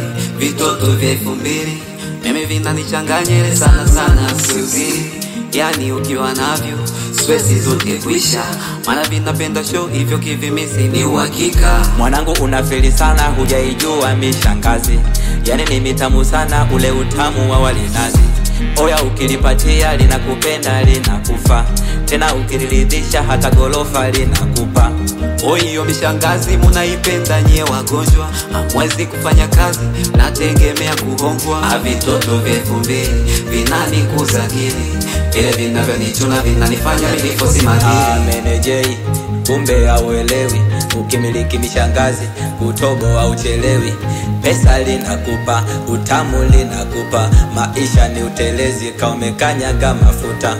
vitoto vya elfu mbili mimi vinanichanganyele sana sana, siuziri yani ukiwa navyo stresi zote kwisha, maana vinapenda show hivyo kivimisi ni uhakika. Mwanangu unafeli sana, hujaijua mishangazi, yani ni mitamu sana ule utamu wa walinazi. Oya, ukilipatia linakupenda linakufa, tena ukiliridhisha hata gorofa linakupa. Oiyo mishangazi munaipenda nyie wagonjwa, hamwezi kufanya kazi, nategemea kuhongwa. Avitoto vya elfu mbili vinanikuza akili, vile vinavyonichuna vinanifanya milifosi madili. Amenejei, kumbe hauelewi, ukimiliki mishangazi kutobo hauchelewi. Pesa linakupa, utamu linakupa, maisha ni utelezi, kaumekanyaga mafuta.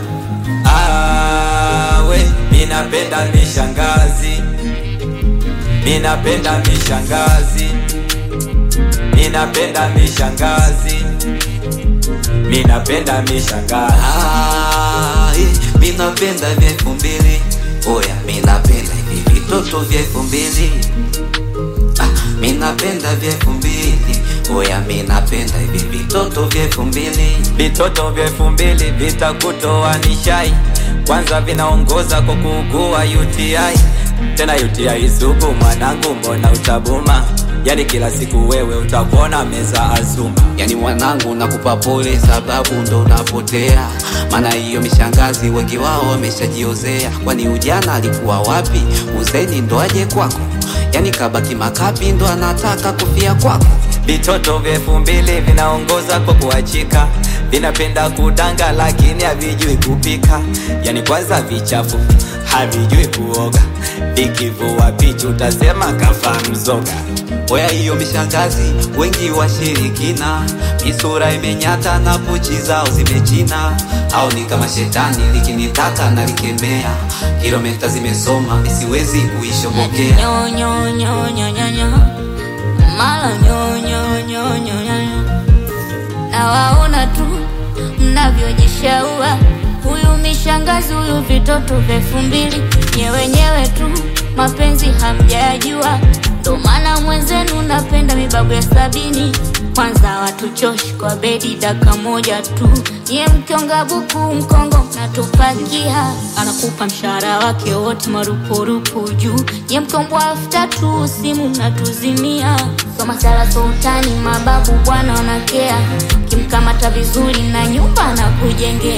Awe, minapenda mishangazi, minapenda mishangazi, minapenda mishangazi, minapenda mishangazi. Ah, eh, minapenda vya elfu mbili oya, minapenda hivi vitoto vya elfu mbili ah, minapenda vya elfu mbili oya, minapenda hivi vitoto vya elfu mbili Vitoto vya elfu mbili vitakutoa nishai, kwanza vinaongoza kwa kuugua UTI, tena UTI sugu. Mwanangu, mbona utabuma? Yani kila siku wewe utakuona meza azuma. Yani mwanangu, nakupa pole sababu ndo unapotea, maana hiyo mishangazi wengi wao wameshajiozea. Kwani ujana alikuwa wapi? Uzeni ndo aje kwako? Yani kabaki makapi ndo anataka kufia kwako. Vitoto vya elfu mbili vinaongoza kwa kuachika, vinapenda kudanga lakini havijui kupika. Yani kwanza vichafu, havijui kuoga, vikivua pichu utasema kafa mzoga. Oya, hiyo mishangazi wengi washirikina, misura imenyata na pochi zao zimechina, au ni kama shetani likinitaka na likemea, kilomita zimesoma misiwezi kuishobokea. Nyo, nyo, nyo, nyo, nyo, nyo. Mala nyo, nyo, nyo, nyo, nyo, nyo. Nawaona tu mnavyojishaua, huyu mishangazi, huyu vitoto vya elfu mbili, nye wenyewe tu mapenzi hamjayajua, ndo maana mwenzenu napenda mibabu ya sabini. Kwanza watuchoshi kwa bedi daka moja tu, nye mkionga buku mkongo natupakia, anakupa mshahara wake wote marupurupu juu, nye mkombwa elfu tatu simu mnatuzimia. Soma sala sultani, mababu bwana wanakea, kimkamata vizuri na nyumba na kujengea.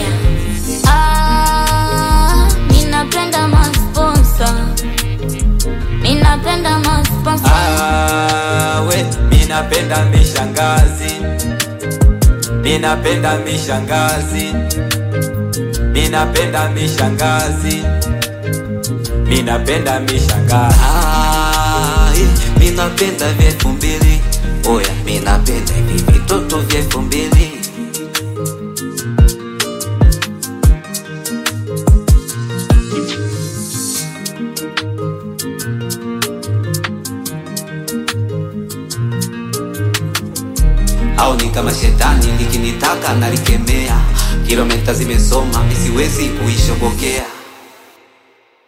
Ah, ninapenda masponsa, ninapenda masponsa. Awe, minapenda mishangazi, minapenda mishangazi, minapenda mishangazi, minapenda mishangazi. Ah, eh, minapenda vya elfu mbili oya, minapenda hivi vitoto vya elfu mbili au ni kama shetani likinitaka nalikemea, kilomita zimesoma misiwezi kuishobokea.